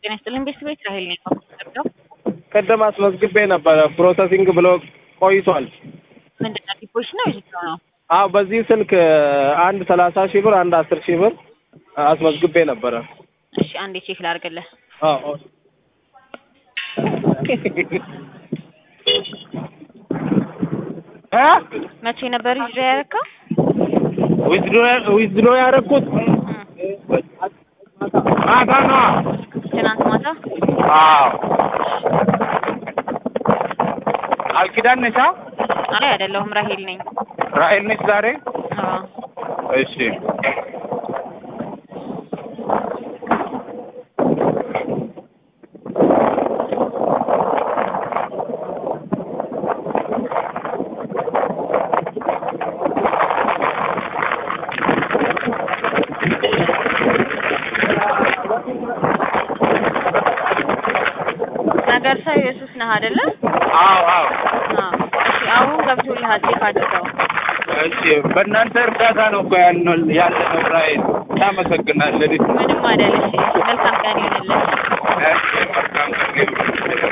ጤና ይስጥልኝ ቤተሰቦች ራሄል ነኝ የምትጠብቀው ቅድም አስመዝግቤ ነበረ ፕሮሰሲንግ ብሎ ቆይቷል። ምንድን ነው ዲፖዚት ነው ዊዝድሮ ነው? አዎ በዚህ ስልክ አንድ ሰላሳ ሺህ ብር አንድ አስር ሺህ ብር አስመዝግቤ ነበረ። እሺ አንዴ ቼክ ላድርግልህ። አዎ እ መቼ ነበር ዊዝድሮ ያደረከው? ዊዝድሮ ያደረኩት ማታ ነዋ። ትናንት ማታ። አዎ አልኪዳን ነሻ አይ አይደለሁም ራሄል ነኝ። ራሔል ነች ዛሬ። አዎ እሺ ነገርሳ ኢየሱስ ነህ አይደለ? አዎ አዎ አዎ እሺ አሁን ገብቶልሃል ቼክ አድርገው። እሺ በእናንተ እርዳታ ነው እኮ ያልነው ያለነው ራሔል እናመሰግናለን። ምንም አይደል። እሺ መልካም ቀን ይሁንልህ። እሺ መልካም ቀን